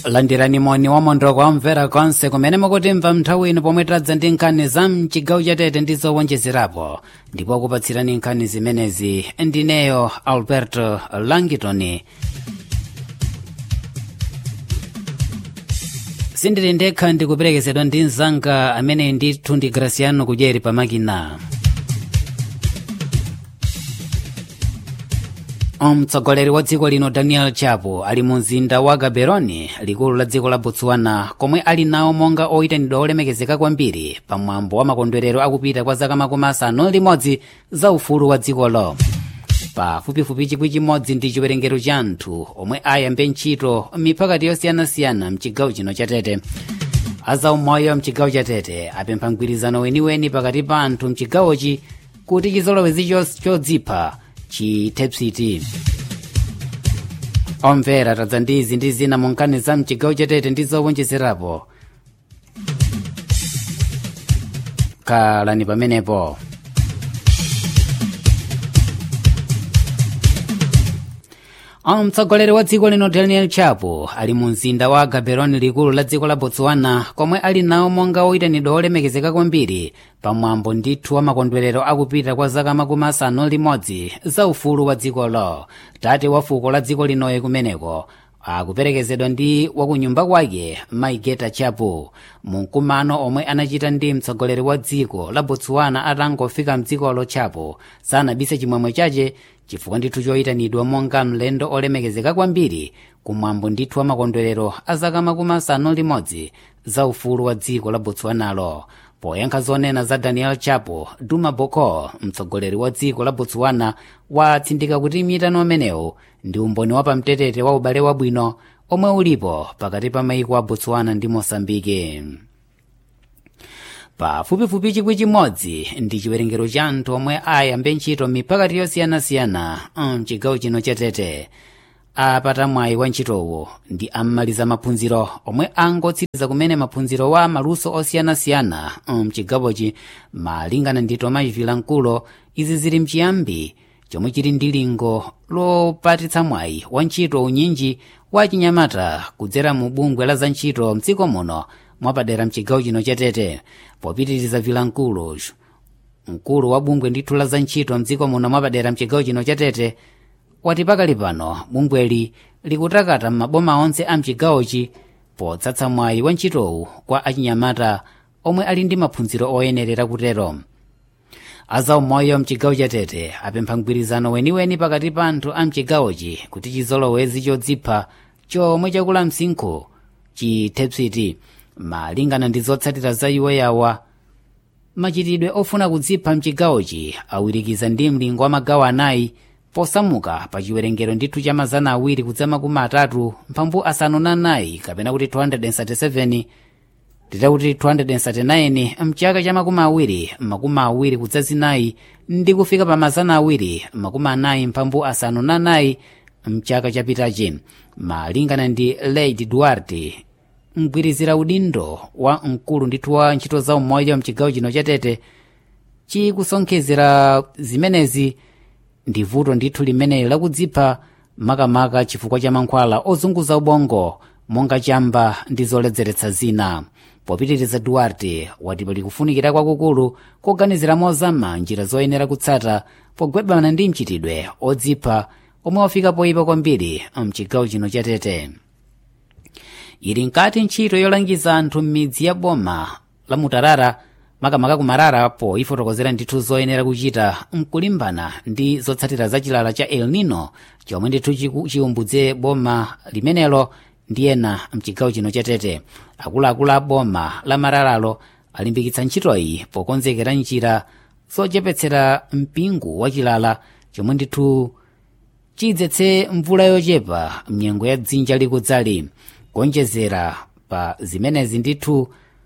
landirani moni wa mondoko wamvera konse kumene mukutimva nthawi ino pomwe tadza ndi nkhani za mchigawo chatete ndi zowonjezerapo ndipo kupatsirani nkhani zimenezi ndineyo alberto langitoni sindili ndekha ndikuperekezedwa ndi mzanga amene ndithu ndi graciano kudyeri pamakina mtsogoleri wa dziko lino daniel chapo ali mu mzinda wa gaborone likulu la dziko la botswana komwe ali nawo monga oyitanidwa olemekezeka kwambiri pamwambo wa makondwerero akupita kwa zaka makumi asanu limodzi za ufulu wa dzikolo pafupifupi chikwi chimodzi ndi chiwerengero cha anthu omwe ayambe ntchito miphakati yosiyanasiyana mchigawo chino chatete azaumoyo mchigawo chatete apempha mgwirizano weniweni pakati pa anthu mchigawochi kuti chizolowezi chodzipha chithepsiti omvera tadza ndi izi ndi zina mu nkhani za mchigawo chatete ndi zowonjezerapo khalani pamenepo mtsogoleri wa dziko lino daniel chapo ali mu mzinda wa gaborone likulu la dziko la botswana komwe ali nawo monga oyitanidwa olemekezeka kwambiri pamwambo ndithu wa makondwerero akupita kwa zaka makumi asanu limodzi za ufulu wa dzikolo tate wa fuko la dziko linoye kumeneko akuperekezedwa ndi wakunyumba kwake maigeta chapo mkumano omwe anachita ndi mtsogoleri wa dziko la botswana atangofika mdzikolo chapo sanabise chimwemwe chache chifukwa ndithu choyitanidwa monga mlendo olemekezeka kwambiri kumwambo ndithu wa makondwerero a zaka makumi asanu limodzi za ufulu wa dziko la botswanalo poyankha zonena za daniel chapo duma boko mtsogoleri wa dziko la botswana watsindika kuti miyitano amenewu ndi umboni wapamtetete wa ubale wabwino omwe ulipo pakati pa maiko a botswana ndi mosambike pafupifupi chikwi chimodzi ndi chiwerengero cha anthu omwe ayambe ntchito miphakati yosiyanasiyana mchigawo chino chatete apata mwayi wa ntchitowo ndi ammaliza maphunziro omwe angotsiriza kumene maphunziro wa maluso osiyanasiyana mchigawochi malingana ndi tomas vilankulo izi zili mchiyambi chomwe chili ndi lingo lopatitsa mwayi wa ntchito unyinji wa chinyamata kudzera mu bungwe la za ntchito mdziko muno mwapadera mchigawo chino chatete popitiriza vilankulo mkulu wa bungwe ndithu la za ntchito mdziko muno mwapadera mchigawo chino chatete wati pakali pano bungweli likutakata m'maboma onse a mchigawochi potsatsa mwayi wa ntchitowu kwa achinyamata omwe ali ndi maphunziro oyenerera kutero azaumoyo mchigawo chatete apempha mgwirizano weniweni pakati pa anthu a mchigawochi kuti chizolowezi chodzipha chomwe chakula msinkhu chithepsiti malingana ndi zotsatira za iwo yawa machitidwe ofuna kudzipha mchigawochi awirikiza ndi mlingo wa magawo anayi posamuka pa chiwerengero ndithu cha mazana awiri kudza makumi atatu mphambu asanu na nayi kapena kuti 237 titakuti 239 mchaka cha makumi awiri makumi awiri kudza zinayi ndi kufika pa mazana awiri makumi anayi mphambu asanu na nayi mchaka chapitachi malingana ndi lady duarte mgwirizira udindo wa mkulu ndithu wa ntchito za umoyo mchigawo chino chatete chikusonkhezera zimenezi ndi vuto ndithu limeneli lakudzipha makamaka chifukwa cha mankhwala ozunguza ubongo monga chamba ndi zoledzeretsa zina popitiriza duarte wati pali kufunikira kwakukulu koganizira mozama njira zoyenera kutsata pogwebana ndi mchitidwe odzipha omwe wafika poyipa kwambiri mchigawo chino chatete ili nkati ntchito yolangiza anthu m'midzi ya boma la mutarara makamaka kumarara po ifotokozera ndithu zoyenera kuchita mkulimbana ndi zotsatira za chilala cha el nino chomwe ndithu chiumbudze boma limenelo ndi ena mchigawo chino chatete akuluakulu a boma la mararalo alimbikitsa ntchitoyi pokonzekera njira zochepetsera mpingu wa chilala chomwe ndithu chidzetse mvula yochepa mnyengo ya dzinja likudzali kuonjezera pa zimenezi ndithu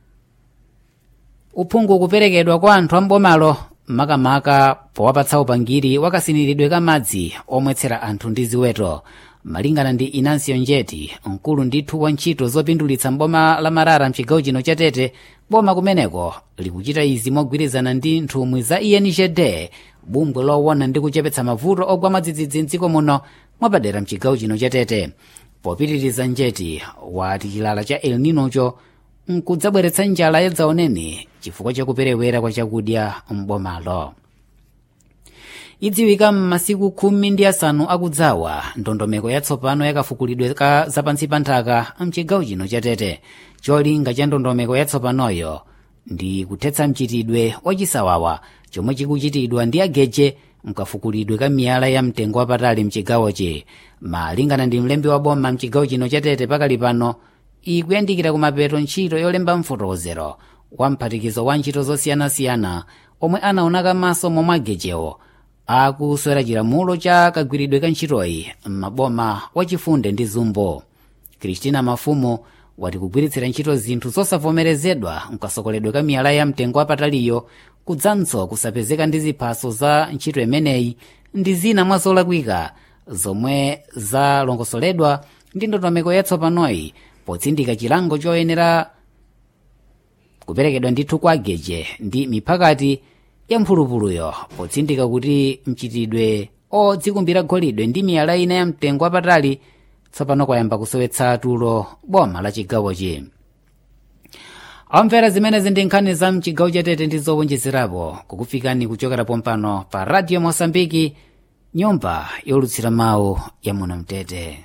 uphungu kuperekedwa kwa anthu ambomalo makamaka powapatsa upangiri wakasiniridwe ka madzi omwetsera anthu ndi ziweto malingana ndi inansiyo njeti mkulu ndithu wa ntchito zopindulitsa mboma la marara mchigawo chino chatete boma kumeneko likuchita izi mogwirizana ndi nthumwi za enjd bungwe lowona ndi kuchepetsa mavuto ogwa madzidzidzi mdziko muno mwapadera mchigawo chino chatete popitiriza njeti wati chilala cha el ninocho nkudzabweretsa njala yadzaoneni chifukwa chakuperewera kwa chakudya m'bomalo idziwika m'masiku khumi ndi asanu akudzawa ndondomeko yatsopano yakafukulidwe ka zapansi pa nthaka mchigawo chino cha tete cholinga cha ndondomeko yatsopanoyo ndi kuthetsa mchitidwe wachisawawa chomwe chikuchitidwa ndi ageje mkafukulidwe ka miyala ya mtengo wapatali mchigawochi malingana ndi mlembi wa boma mchigawo chino cha tete pakali pano ikuyandikira kumapeto ntchito yolemba mfotokozero wa mphatikizo wa ntchito zosiyanasiyana omwe anaona kamaso momwe agejewo akuswera chilamulo cha kagwiridwe ka ntchitoyi m'maboma wachifunde ndi zumbo kristina mafumo wati kugwiritsira ntchito zinthu zosavomerezedwa mkasokoledwe ka miyala ya mtengo wapataliyo kudzanso kusapezeka ndi ziphaso za ntchito imeneyi ndi zina mwa zolakwika zomwe zalongosoledwa ndi ndondomeko yatsopanoyi potsindika chilango choyenera kuperekedwa ndithu kwa ageje ndi miphakati ya mphulupuluyo potsindika kuti mchitidwe odzikumbira golidwe ndi miyala ina ya mtengo wapatali tsopano kwayamba kusowetsa tulo boma la chigawochi amvera zimenezi ndi nkhani za mchigawo chatete ndi zowonjezerapo kukufikani kuchokera pompano pa radio mosambiki nyumba yolutsira mawu ya munamtete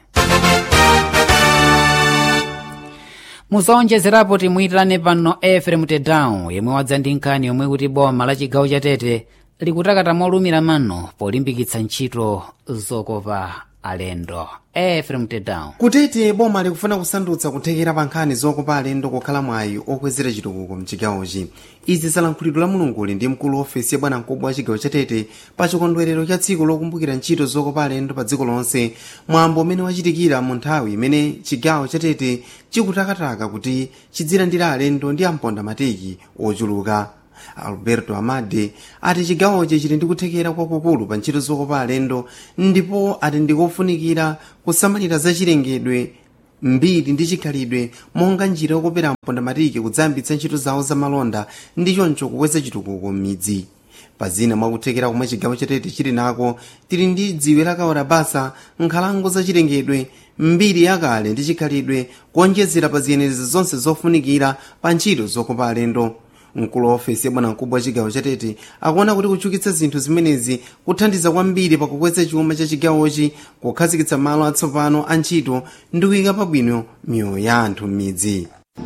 muzowonjezerapo timuyitane pano efrem tedown yemwe wadza ndi nkhani yomwe kuti boma la chigawo chatete likutakata molumira mano polimbikitsa ntchito zokopa alendo efrem tedown kutete boma likufuna kusandutsa kuthekera pa nkhani zokopa alendo kokhala mwayi okwezera chitukuko mchigawochi izi zalankhulidwe la mulunguli ndi mkulu wa ofesi ya bwanamkubwa wa chigawo chatete pa chikondwerero cha tsiku lokumbukira ntchito zokopa alendo pa dziko lonse mwambo umene wachitikira mu nthawi imene chigawo chatete chikutakataka kuti chidzilandira alendo ndi amponda mateki ochuluka alberto amade ati chigawochi chili ndi kuthekera kwakukulu pa ntchito zokopa alendo ndipo ati ndikofunikira kusamalira zachilengedwe mbiri ndi chikhalidwe monga njira yokopera mponda matiki kudzayambitsa ntchito zawo zamalonda ndi choncho kukweza chitukuko m'midzi pazina mwakuthekera komwe chigawo chatete chili nako tili ndi dziwe lakaora basa nkhalango zachilengedwe mbiri yakale ndi chikhalidwe kuonjezera pa ziyenerezi zonse zofunikira pa ntchito zokopa alendo mkulu wa ofesi ya bwanamkubwa wa chigawo chatete akuona kuti kuchukitsa zinthu zimenezi kuthandiza kwambiri pakukweza chuma cha chigawochi kukhazikitsa malo atsopano a ntchito ndi kuyika pabwino miyoyo ya anthu m'midzi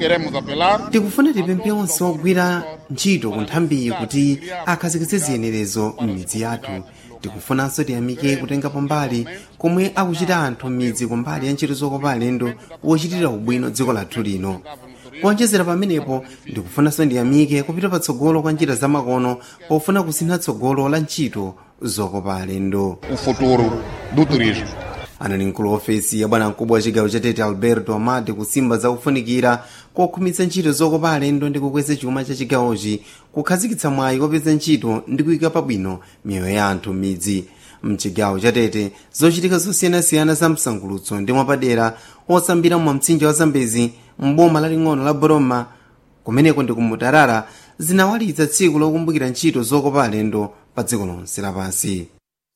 tikufuna tipemphe onse ogwira ntchito ku nthambiyi kuti akhazikitse ziyenerezo m'midzi yathu tikufunanso tiyamike kutenga pambali komwe akuchita anthu m'midzi kumbali ya ntchito zokopa alendo wochitira ubwino dziko lathu lino kuonjezera pamenepo ndikufunanso ndiyamike kupita patsogolo kwa njira zamakono pofuna kusintha tsogolo la ntchito zokopa alendo o futuro do turismo. anali mkulu wa ofesi ya bwanamkubwa wa chigawo chatete alberto amade kusimba zakufunikira kokhumitsa ntchito zokopa alendo ndi kukweza chuma cha chigawochi kukhazikitsa mwayi kopeza ntchito ndi kuyika pabwino miyoyo ya anthu m'midzi mchigawo chatete zochitika zosiyanasiyana za msangulutso ndi mwapadera osambira mwa mtsinje wa zambezi mboma laling'ono la boroma kumeneko ndi kumutarara zinawalitsa tsiku lokumbukira ntchito zokopa alendo pa dziko lonse lapansi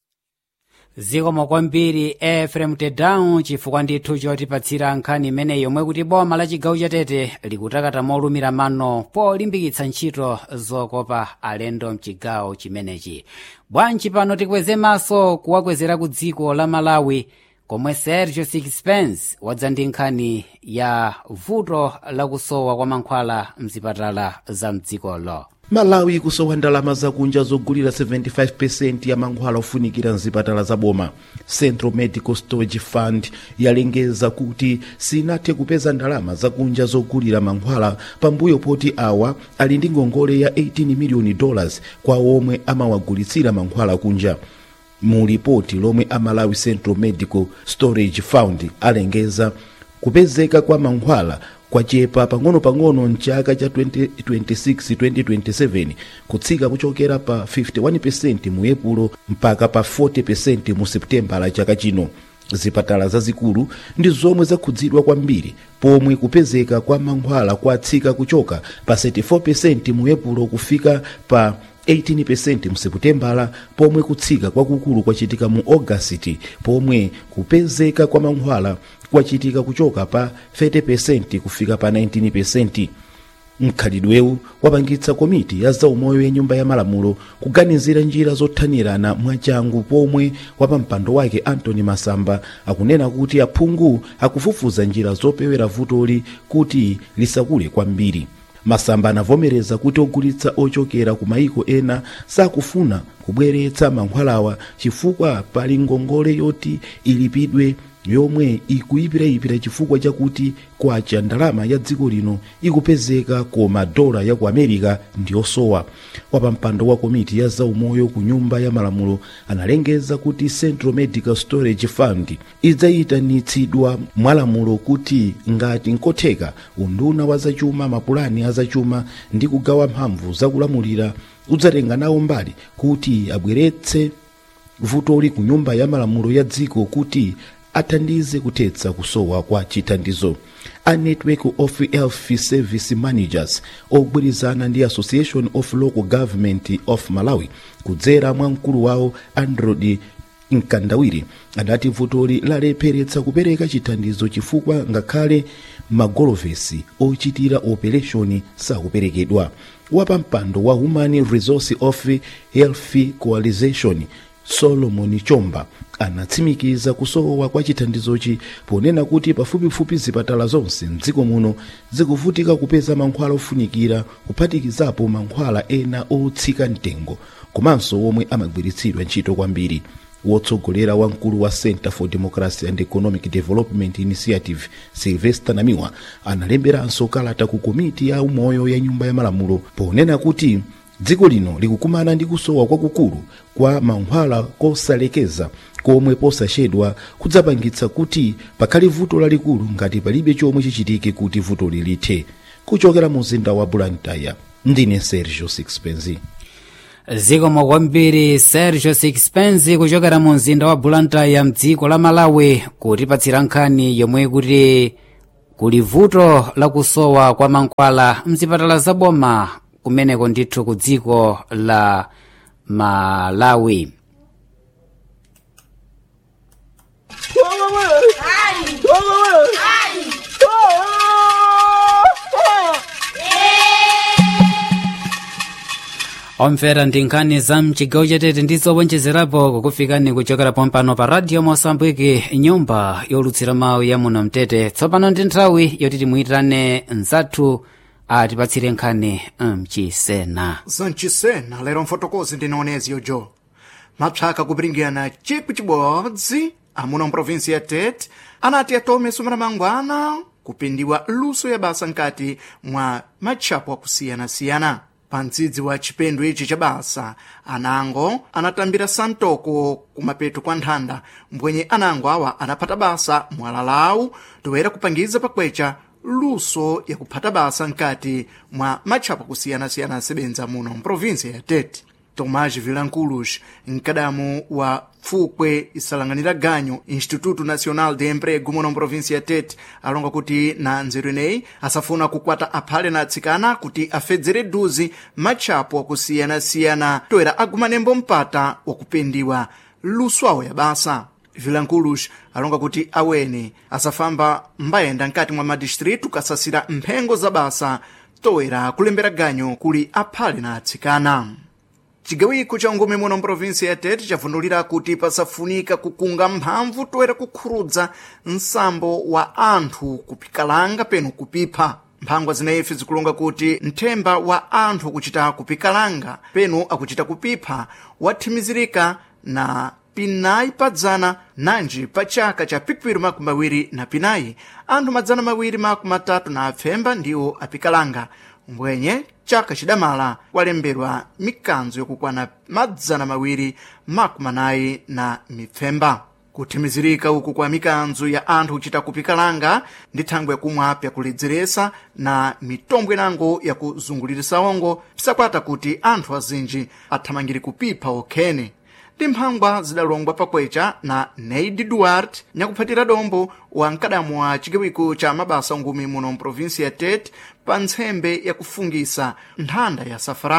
zikomo kwambiri efrem tedown chifukwa ndithu chotipatsira nkhani imeneyi yomwe kuti boma la chigawo chatete likutakata molumira mano polimbikitsa ntchito zokopa alendo mchigawo chimenechi bwanji pano tikweze maso kuwakwezera ku dziko la malawi komwe sergio sixpence wadza ndi nkhani ya vuto lakusowa kwa mankhwala mzipatala za mdzikolo malawi ikusowa ndalama zakunja zogulira 75% ya mankhwala ofunikira mzipatala za boma central medical storage fund yalengeza kuti sinathe kupeza ndalama zakunja zogulira mankhwala pambuyo poti awa ali ndi ngongole ya 18 miliyoni dollars kwa omwe amawagulitsira mankhwala kunja mu lipoti lomwe amalawi central medical storage fund alengeza kupezeka kwa mankhwala kwachepa pang'ono-pang'ono mchaka cha 2026-2027 kutsika kuchokera pa 51% mu epulo mpaka pa 40% mu seputembala chaka chino zipatala zazikulu ndi zomwe zakhudzidwa kwambiri pomwe kupezeka kwa mankhwala kwatsika kuchoka pa 34% mu epulo kufika pa 18% mseputembala pomwe kutsika kwakukulu kwachitika mu ogasiti pomwe kupezeka kwa mankhwala kwachitika kuchoka pa 30% kufika pa 19% mkhalidwewu wapangitsa komiti ya zaumoyo ya nyumba ya malamulo kuganizira njira zothanirana mwachangu pomwe wapampando wake antony masamba akunena kuti aphungu akufufuza njira zopewera vutoli kuti lisakule kwambiri masamba anavomereza kuti ogulitsa ochokera ku mayiko ena sakufuna kubweretsa mankhwalawa chifukwa pali ngongole yoti ilipidwe yomwe ikuyipirayipira chifukwa chakuti kwacha ndalama ya dziko lino ikupezeka koma dola ya ku america ndiyosowa wapampando wa komiti ya zaumoyo ku nyumba ya malamulo analengeza kuti central medical storage fund idzayitanitsidwa mwalamulo kuti ngati nkotheka unduna wa zachuma mapulani azachuma ndi kugawa mphamvu zakulamulira udzatenga nawo mbali kuti abweretse vutoli ku nyumba ya malamulo ya dziko kuti athandize kuthetsa kusowa kwa chithandizo a network of health service managers ogwirizana ndi association of local government of malawi kudzera mwa mkulu wawo androd mkandawiri adati vutoli lalepheretsa kupereka chithandizo chifukwa ngakhale magolovesi ochitira operation sakuperekedwa wapampando wa human resource of health coalition solomon chomba anatsimikiza kusowa kwa chithandizochi ponena kuti pafupifupi zipatala zonse mdziko muno zikuvutika kupeza mankhwala ofunikira kuphatikizapo mankhwala ena otsika mtengo komanso omwe amagwiritsidwa ntchito kwambiri wotsogolera wamkulu wa center for democracy and economic development initiative sylvester namiwa analemberanso kalata ku komiti ya umoyo ya nyumba ya malamulo ponena kuti dziko lino likukumana ndi kusowa kwakukulu kwa mankhwala kosalekeza komwe posachedwa kudzapangitsa kuti pakhale vuto lalikulu ngati palibe chomwe chichitike kuti vutoli lithe kuchokera mu mzinda wa blantyre ndine sergio sixpenzi zikomo kwambiri sergio sixpence kuchokera mu mzinda wa blantyre mdziko la malawi kutipatsira nkhani yomwe kuti kuli vuto lakusowa kwa mankhwala mzipatala zaboma kumeneko ndithu ku dziko la malawi omvera ndi nkhani za mchigawo chatete ndi zowonjezerapo kukufikani kuchokera pompano pa radio mosambwiki nyumba yolutsira mawu ya muno mtete tsopano ndi nthawi yoti timuyitane mzathu atipatsire nkhani mchisena zanchisena lero mfotokozi ndinoonezi yojo mapsaka kupiringana chipu chibodzi amuno mprovinsi ya tete anati atome sumana mangwana kupindiwa luso ya basa nkati mwa matchapo akusiyana-siyana pa mdzidzi wa chipendo ichi cha basa anango anatambira santoko kumapeto kwa nthanda mbwenye anango awa anaphata basa mwala lawu toera kupangiza pakwecha luso yakuphata basa nkati mwa matchapo akusiyana-siyana asebenza muno mprovinsi ya tete tomás vilanculos mkadamu wa pfukwe isalanganira ganyo instituto nacional de emprego muno mprovinsi ya tete alonga kuti na nzeru ineyi asafuna kukwata aphale na atsikana kuti afedzere duzi matchapo akusiyana-siyana toera agumanembo mpata wakupendiwa luso awo ya basa vilanculos alonga kuti awene asafamba mbayenda nkati mwa madistritu kasasira mphengo za basa toera kulembera ganyo kuli aphale na atsikana cigawiko ca ngome muno mprovinsi ya tete cavundulira kuti pasafunika kukunga mphamvu toera kukhurudza nsambo wa anthu kupikalanga peno kupipha mphangwa zineyife zikulonga kuti nthemba wa anthu akuchita kupikalanga peno akuchita kupipha wathimizirika na pinayi padzana nanji pa chaka cha pikwiri makumi mawiri na pinayi anthu madzana mawiri makumi matatu na apfemba ndiwo apikalanga mbwenye chaka chidamala kwalemberwa mikanzo yokukwana madzana mawiri makumi anayi na mipfemba kuthimizirika uku kwa mikanzo ya anthu kuchita kupikalanga ndi thangwe yakumwapya kuledzeresa na mitombo inango yakuzungulirisa ongo pisakwata kuti anthu azinji athamangire kupipha okhene ndi mphangwa zidalongwa pakwecha na neidi duarte nyakuphatira dombo wa mkadamu wa chigawiko cha mabasa ngumi muno mprovinsi ya tete pa ntsembe yakufungisa nthanda ya safarau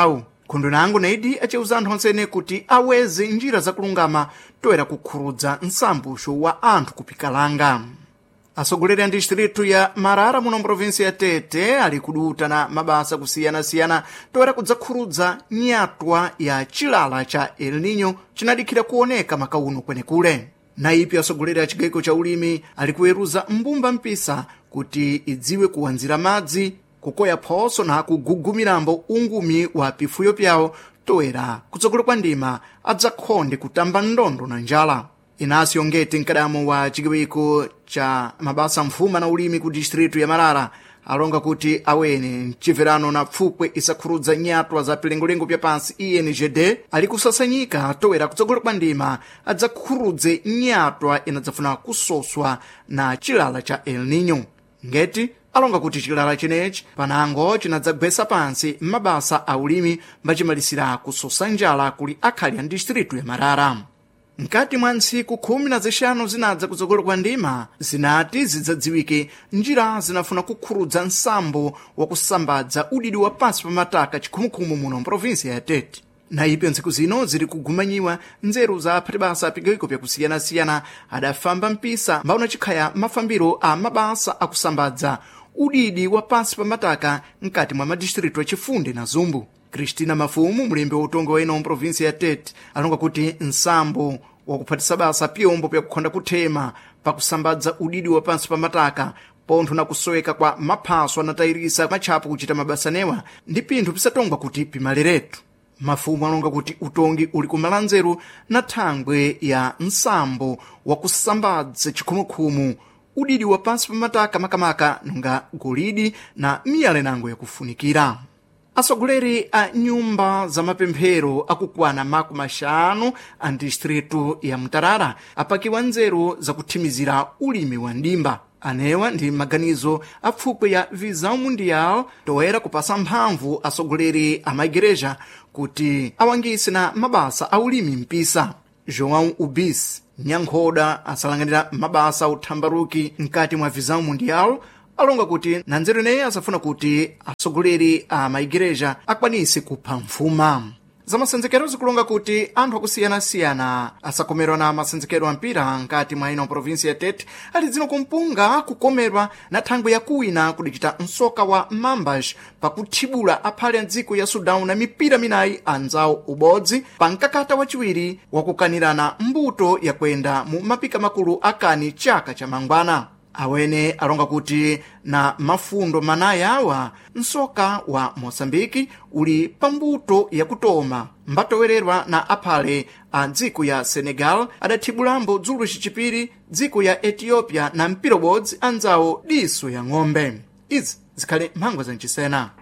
khondwenango naidi aciuza anthu onsene kuti aweze njira zakulungama toera kukhurudza nsambuxo wa anthu kupikalanga atsogoleri a distritu ya marara muno mprovinsi ya tete ali kuduta na mabasa kusiyanasiyana toera kudzakhurudza nyatwa ya chilala cha el nino cinadikhira kuoneka makauno kwenekule naipi atsogoleri a chigaiko cha ulimi ali kuweruza mbumba mpisa kuti idziwe kuwanzira madzi kukoya phoso na kugugumirambo ungumi wa pifuyo pyawo toera kutsogolo kwa ndima adzakhonde kutamba ndondo na njala inasio ngeti mkadamo wa chigaiko cha mabasa mfuma na ulimi ku distritu ya marara alonga kuti awene mcibverano na pfupwe isakhurudza nyatwa za pilengolengo pya pansi ingd ali kusasanyika toera kutsogolo kwa ndima adzakhurudze nyatwa inadzafuna kusoswa na chilala cha el nino ngeti alonga kuti chilala chinechi panango cinadzagwesa pansi m'mabasa a ulimi mbacimalisira kusosa njala kuli akhali a distritu ya marara mkati mwa ntsiku khumi na zixanu zinadza kutsogolo kwa ndima zinati zidzadziwike njira zinafuna kukhurudza nsambo wa kusambadza udidi wa pansi pa mataka chikhumukhumu muno mprovinsi ya tete naipe ntsiku zino ziri kugumanyiwa nzeru za aphatibasa apigaiko pyakusiyanasiyana adafamba mpisa mbauna chikhaya mafambiro a mabasa akusambadza udidi wa pansi pa mataka mkati mwa madistritu achifunde na zumbu kristina mafumu mulembi wa utongo wa ino mprovinsi ya tete alonga kuti nsambo wakuphatisa basa pyombo pyakukhonda kuthema pakusambadza udidi wa pansi pa mataka pontho na kusoweka kwa maphaso anatayirisa matchapo kuchita mabasanewa ndi pinthu pisatongwa kuti pimaleretu mafumu alonga kuti utongi uli kumala nzeru na thangwe ya nsambo wakusambadza chikhumukhumu udidi wa pansi pa mataka makamaka nonga golidi na miyalenango yakufunikira atsogoleri a nyumba za mapemphero akukwana maku maxanu a distritu ya mutarara apakiwa nzeru zakuthimizira ulimi wa ndimba anewa ndi maganizo a pfupwe ya visão mundial toera kupasa mphamvu atsogoleri a maigereja kuti awangise na mabasa a ulimi mpisa joão ubis nyankhoda asalanganira mabasa a uthambaruki mkati mwa visão mundial alonga kuti na nzeru ineyi asafuna kuti atsogoleri a maigereja akwanise kupha mfuma zamasenzekero zikulonga kuti anthu akusiyanasiyana asakomerwa na masenzekero ampira nkati mwa ino provinsi ya tete ali dzino kumpunga kukomerwa na thangwe yakuwina kudicita msoka wa mambas pakuthibula aphale a dziko ya sudan na mipira minayi anzawo ubodzi pa mkakata waciwiri wakukanirana mbuto yakwenda mu mapika makulu akani chaka cha mangwana awene alonga kuti na mafundo manayi awa msoka wa moçambike uli pambuto yakutoma mbatowererwa na aphale a dziko ya senegal adathibulambo dzulo cicipiri dziko ya ethiopia na mpira ubodzi anzawo diso ya ng'ombe izi zikhale mphangwa zancisena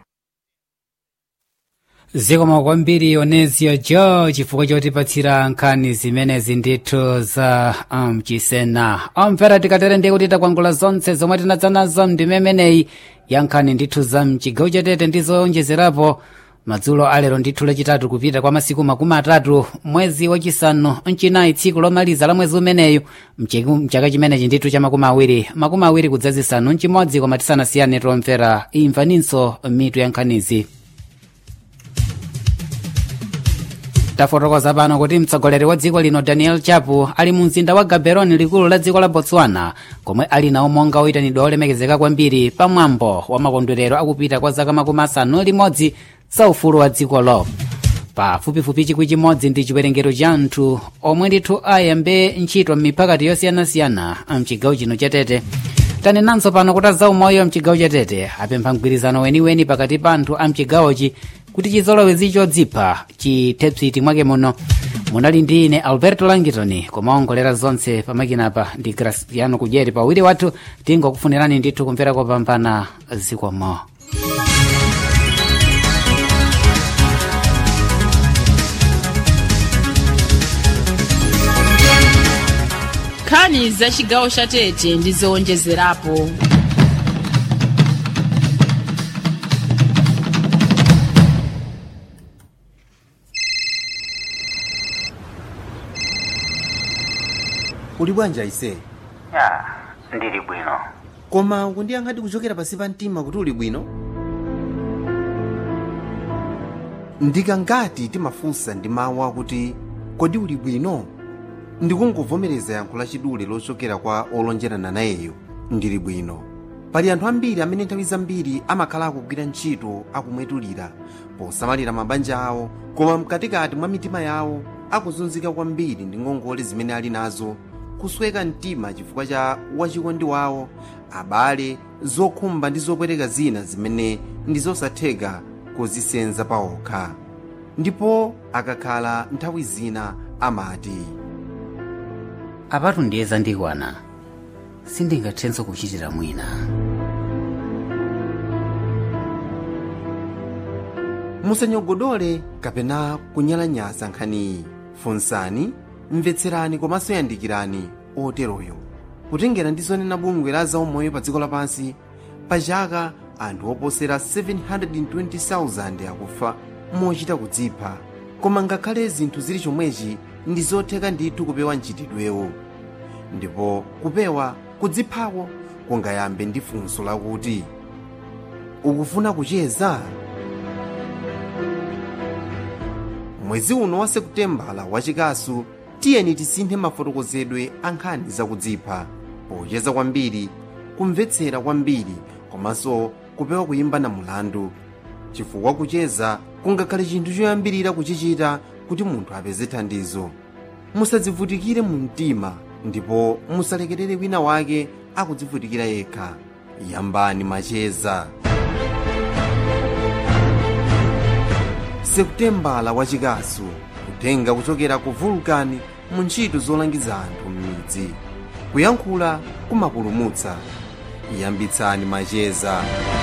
zikomo kwambiri onezio jo chifukwa chotipatsira nkhani zimenezi ndithu za mchisena omvera tikatere ndi kuti takwangula zonse zomwe tinadza nazo mdimemeneyi ya nkhani ndithu za mchigawo chatete ndi zowonjezerapo madzulo alero ndithu lachitatu kupita kwa masiku makumi atatu mwezi wachisanu mchinayi tsiku lomaliza la mwezi umeneyu mchaka chimenechi ndithu cha makumi awiri makumi awiri kudzazisanu mchimodzi koma tisanasiyane tomvera imvaninso mitu ya nkhanizi tafotokoza pano kuti mtsogoleri wa dziko lino daniel chapo ali mu mzinda wa gaborone likulu la dziko la botswana komwe ali nawo monga oyitanidwa olemekezeka kwambiri pamwambo wa makondwerero akupita kwa zaka makumi asanu limodzi za ufulu wa dzikolo pafupifupi chikwi chimodzi ndi chiwerengero cha anthu omwe ndithu ayambe ntchito m'mipakati yosiyanasiyana mchigawo chino chatete tanenanso pano kuti azaumoyo mchigawo chatete apempha mgwirizano weniweni pakati pa anthu a mchigawochi kuti chizolowezi chodzipha chithepsiti mwake muno munali ndi ine alberto langitoni kumaongolera zonse pamakinapa ndi graciano kudyeri pawiri wathu tingokufunirani ndithu kumvera kopambana zikomo nkhani za chigawo cha tete ndi zowonjezerapo uli bwanji aise ya ndili bwino koma kundiyankhadi kuchokera pasi pa mtima kuti uli bwino ndikangati timafunsa ndi mawu akuti kodi uli bwino ndikungovomereza yankho lachidule lochokera kwa olonjerana nayeyo ndili bwino pali anthu ambiri amene nthawi zambiri amakhala akugwira ntchito akumwetulira posamalira mabanja awo koma mkatikati mwa mitima yawo akuzunzika kwambiri ndi ngongole zimene ali nazo kusweka mtima chifukwa cha wachikondi wawo abale zokhumba ndi zopweteka zina zimene ndi zosatheka kuzisenza pawokha ndipo akakhala nthawi zina amati apatu ndiye zandikwana sindingathenso kuchitira mwina musanyogodole kapena kunyalanyaza nkhaniyi funsani mvetserani komanso yandikirani oteroyo kutengera ndi zonena bungwe la zaumoyo pa dziko lapansi pa chaka anthu oposera 720,000 akufa mochita kudzipha koma ngakhale zinthu zili chomwechi ndi zotheka ndithu kupewa mchitidwewo ndipo kupewa kudziphako kungayambe ndi funso lakuti ukufuna kucheza mwezi uno wa sekutembala wachikasu tiyeni tisinthe mafotokozedwe a nkhani zakudzipha pocheza kwambiri kumvetsera kwambiri komanso kupewa kuyimba na mulandu chifukwa kucheza kungakhale chinthu choyambirira kuchichita kuti munthu apeze thandizo musadzivutikire mu mtima ndipo musalekerere wina wake akudzivutikira yekha yambani macheza sekutembala wachikasu kutenga kuchokera ku vulkani mu ntchito zolangiza anthu m'midzi kuyankhula kumapulumutsa yambitsani macheza